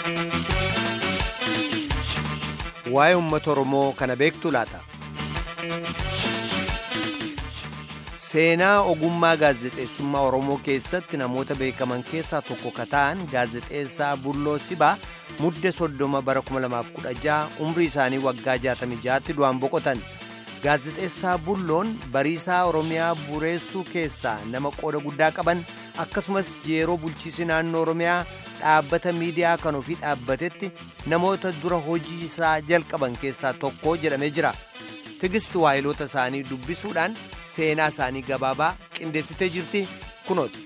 Waa'ee uummata Oromoo kana beektu laata? Seenaa ogummaa gaazexeessummaa Oromoo keessatti namoota beekaman keessaa tokko ka ta'an gaazexeessaa Bulloo Sibaa mudde soddoma bara 2016 umrii isaanii waggaa 66tti du'aan boqotan. Gaazexeessaa Bulloon bariisaa Oromiyaa bureessuu keessaa nama qooda guddaa qaban akkasumas yeroo bulchiisi naannoo Oromiyaa dhaabbata miidiyaa kan ofii dhaabbatetti namoota dura hojii isaa jalqaban keessaa tokko jedhamee jira. Tigisti waayiloota isaanii dubbisuudhaan seenaa isaanii gabaabaa qindeessitee jirti kunooti.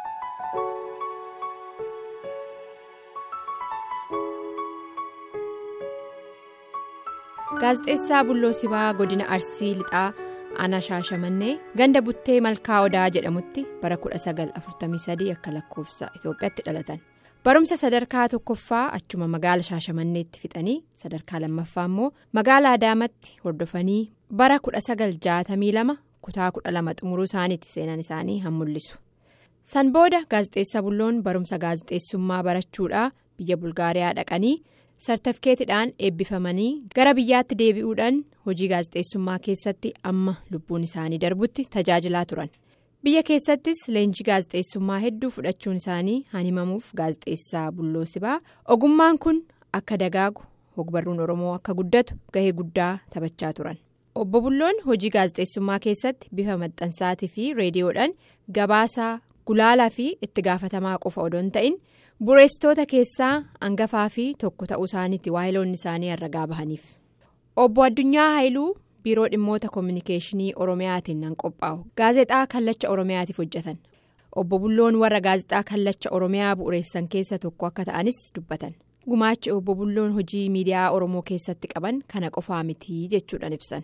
Gaazexeessaa Bulloo Sibaa godina Arsii Lixaa Aanaa Shaashamannee ganda buttee Malkaa Odaa jedhamutti bara 1943 akka lakkoofsa Itoophiyaatti dhalatan. Barumsa sadarkaa tokkoffaa achuma magaala Shaashamanneetti fixanii sadarkaa lammaffaa immoo magaala Adaamatti hordofanii bara 1962 kutaa 12 xumuruu isaaniiti seenaan isaanii han mul'isu. San booda gaazexeessaa Bulloon barumsa gaazexeessummaa barachuudhaa biyya Bulgaariyaa dhaqanii. sartifikeetidhaan eebbifamanii gara biyyaatti deebi'uudhaan hojii gaazexeessummaa keessatti amma lubbuun isaanii darbutti tajaajilaa turan biyya keessattis leenjii gaazexeessummaa hedduu fudhachuun isaanii han himamuuf gaazexeessaa bulloo sibaa ogummaan kun akka dagaagu hogbarruun oromoo akka guddatu gahee guddaa taphachaa turan obbo bulloon hojii gaazexeessummaa keessatti bifa maxxansaatii fi reediyoodhaan gabaasaa gulaalaa fi itti gaafatamaa qofa odoo hin ta'in. bureessitoota keessaa hangafaa fi tokko ta'uu isaaniitti waayiloonni isaanii herragaa bahaniif obbo addunyaa haayiluu biiroo dhimmoota koominikeeshinii oromiyaatiin nan qophaa'u gaazexaa kallacha oromiyaatiif hojjetan obbo bulloon warra gaazexaa kallacha oromiyaa bu'uureessan keessa tokko akka ta'anis dubbatan gumaachi obbo bulloon hojii miidiyaa oromoo keessatti qaban kana qofaa miti jechuudhaan ibsan.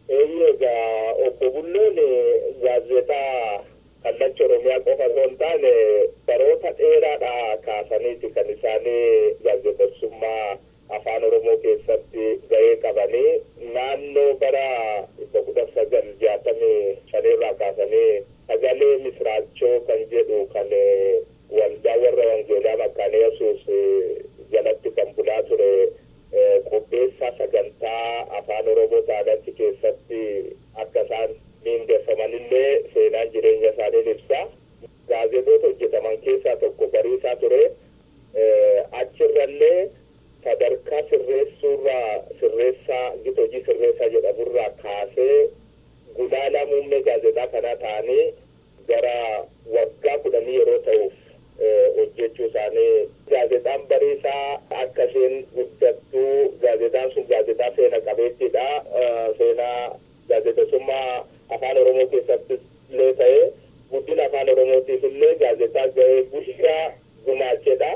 obbo bulloon gaazexaa. kallacha oromiyaa qofa osoo hin taane baroota dheeraadhaa kaasaniiti kan isaanii gaazexeessummaa afaan oromoo keessatti gahee qabanii naannoo bara dhibba kudha sagal jaatamii shanirraa kaasanii sagalee misraachoo kan jedhu kan waldaa warra wangeelaa makkaana yesuus jalatti kan bulaa ture qopheessaa sagantaa afaan oromoo taanatti keessatti akka isaan miindeeffamanillee seenaan jireenya isaanii ibsa gaazexoota hojjetaman keessaa tokko bariisaa ture achirrallee sadarkaa sirreessuurraa sirreessaa gita hojii sirreessaa jedhamurraa kaasee gulaalaa muummee gaazexaa kanaa ta'anii gara waggaa kudhanii yeroo ta'uuf hojjechuu isaanii gaazexaan bariisaa akka isheen guddattuu gaazexaan sun gaazexaa seena qabeettiidha seenaa gaazexeessummaa afaan oromoo keessatti illee ta'ee guddina afaan oromootiif illee gaazexaa gahee guddaa gumaachedha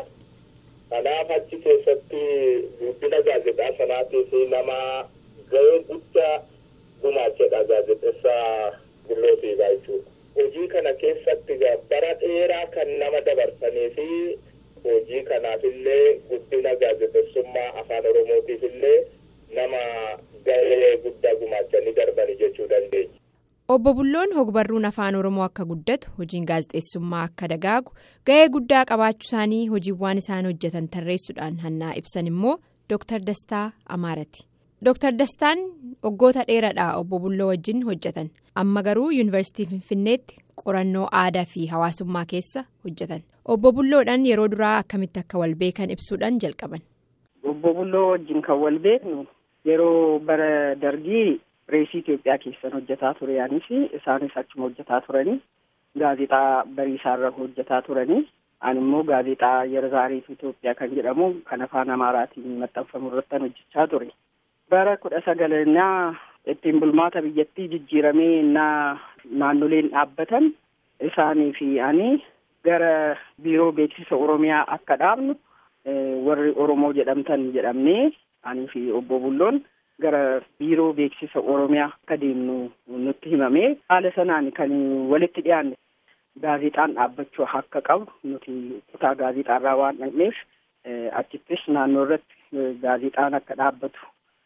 kanaaf achi keessatti guddina gaazexaa sanaatiif nama gahee guddaa gumaachedha gaazexeessaa Bulloo Sibaa jechuudha. hojii kana keessatti bara dheeraa kan nama dabarsanii fi hojii kanaafillee guddina gaazexeessummaa afaan oromootiif illee nama gahee guddaa gumaachanii darbanii jechuu dandeenya. obbo bulloon hogbarruun afaan oromoo akka guddatu hojiin gaazexeessummaa akka dagaagu gahee guddaa qabaachuu isaanii hojiiwwan isaan hojjetan tarreessuudhaan hannaa ibsan immoo dooktar dastaa amaarati dooktar dastaan waggoota dheeraadhaa obbo bulloo wajjin hojjetan amma garuu yuunivarsiitii finfinneetti qorannoo aadaa fi hawaasummaa keessa hojjetan obbo bulloodhaan yeroo duraa akkamitti akka wal beekan ibsuudhaan jalqaban. obbo bulloo wajjin kan wal beeknu yeroo bara dargii. Reesii Itoophiyaa keessan hojjetaa ture yaanii fi isaanis achuma hojjetaa turanii gaazexaa bariisaarra hojjetaa turanii ani immoo gaazexaa yerzaariif Itoophiyaa kan jedhamu kan afaan Amaaraatiin maxxanfamu irratti hojjechaa ture. Bara kudha sagalannaa ittiin bulmaata biyyattii jijjiiramee innaa naannoleen dhaabbatan isaanii fi ani gara biiroo beeksisa Oromiyaa akka dhaabnu warri Oromoo jedhamtan jedhamnee ani fi obbo Bulloon. gara biiroo beeksisa oromiyaa akka deemnu nutti himame haala sanaan kan walitti dhiyaanne gaazexaan dhaabbachuu akka qabu nuti kutaa gaazexaarraa waan dhaqneef achittis naannoo irratti gaazexaan akka dhaabbatu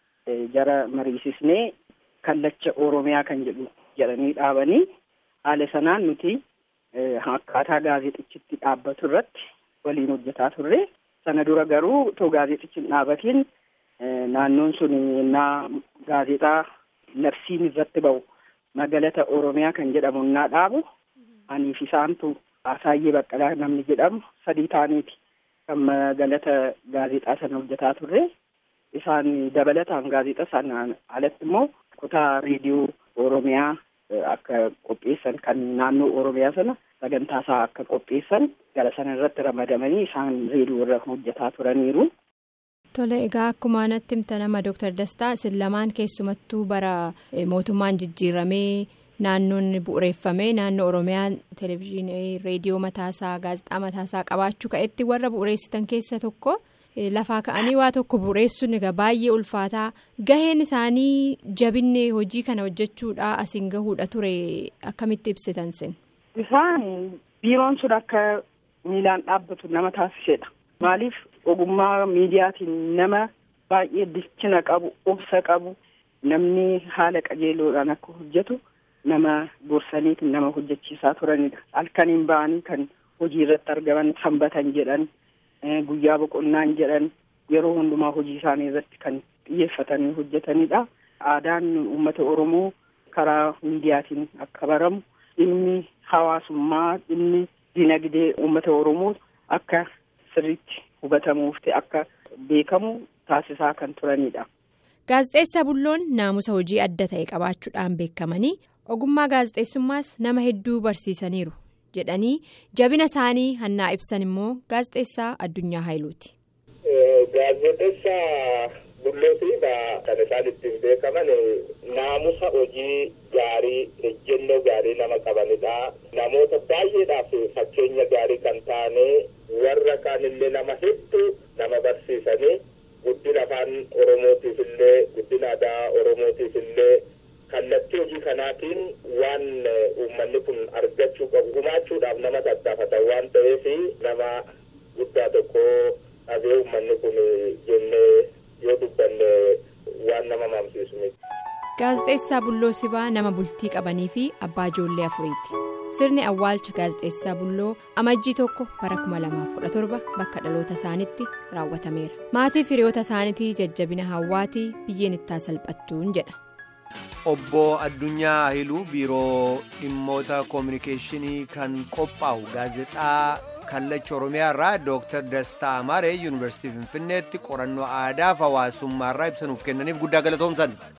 jara mariisisnee kallacha oromiyaa kan jedhu jedhanii dhaabanii haala sanaan nuti akkaataa gaazexachitti dhaabbatu irratti waliin hojjetaa turre sana dura garuu otoo gaazexachi hin dhaabatiin naannoon sun innaa gaazexaa labsiin irratti ba'u magaalata oromiyaa kan jedhamu innaa dhaabu aniif isaantu Asaayyee Baqqalaa namni jedhamu sadii ta'aniiti kan magaalata gaazexaa sana hojjetaa turre isaan dabalataan gaazexaa sanaan alatti immoo kutaa reediyoo oromiyaa akka qopheessan kan naannoo oromiyaa sana sagantaa isaa akka qopheessan gara sana irratti ramadamanii isaan reediyoo irra hojjetaa turaniiru. Tole egaa akkuma natti himta nama Dooktar Dastaa isin lamaan keessumattuu bara mootummaan jijjiiramee naannoon bu'uureeffamee naannoo Oromiyaa televezyiinii reediyoo mataasaa gaazexaa mataasaa qabaachuu ka'etti warra bu'uureessitan keessa tokko lafaa ka'anii waa tokko bu'uureessuun egaa baay'ee ulfaataa gaheen isaanii jabinne hojii kana hojjechuudha asiin gahuudha ture akkamitti ibsitan sin. Isaan biiroon sun akka miilaan dhaabbatu nama taasisedha. Maaliif ogummaa miidiyaatiin nama baay'ee bilchina qabu obsa qabu namni haala qajeeloodhaan akka hojjetu nama gorsaniitiin nama hojjechiisaa turanidha. Halkaniin ba'anii kan hojii irratti argaman sanbatan jedhan guyyaa boqonnaan jedhan yeroo hundumaa hojii isaanii irratti kan xiyyeeffatanii hojjetanidha. Aadaan uummata Oromoo karaa miidiyaatiin akka baramu dhimmi hawaasummaa dhimmi dinagdee uummata Oromoo akka sirriitti hubatamuuf ta'e akka beekamu taasisaa kan turanidha. Gaazexeessaa Bulloon naamusa hojii adda ta'e qabaachuudhaan beekamanii ogummaa gaazexeessummaas nama hedduu barsiisaniiru jedhanii jabina isaanii hannaa ibsan immoo gaazexeessaa Addunyaa Haayiluuti. Gaazexeessaa Bullootii kan isaan ittiin beekaman naamusa hojii gaarii ejjennoo gaarii nama qabanidha. Namoota baay'eedhaaf fakkeenya gaarii kan taane warra kaanillee nama hedduu nama barsiisanii guddina afaan oromootiif illee guddina aadaa oromootiif illee kallattii hojii kanaatiin waan uummanni kun argachuu qabu gumaachuudhaaf nama tattaafatan waan ta'eef nama guddaa tokko dhabee uummanni kun jennee yoo dubbanne waan nama mamsiisu miti. Gaazexeessaa Bulloo Sibaa nama bultii qabanii fi abbaa ijoollee afuriiti. Sirni awwaalcha gaazexeessaa Bulloo amajjii tokko bara 2017 bakka dhaloota isaaniitti raawwatameera. Maatii firiyoota isaaniitii jajjabina hawaatii biyyeen ittaa salphattuun jedha. Obbo Addunyaa Ahiluu biiroo dhimmoota koominikeeshinii kan qophaa'u gaazexaa kallacha Oromiyaa irraa Dooktar Dastaa Amaaree Yuunivarsiitii Finfinneetti qorannoo aadaa fi hawaasummaa irraa ibsanuuf kennaniif guddaa galatoomsan.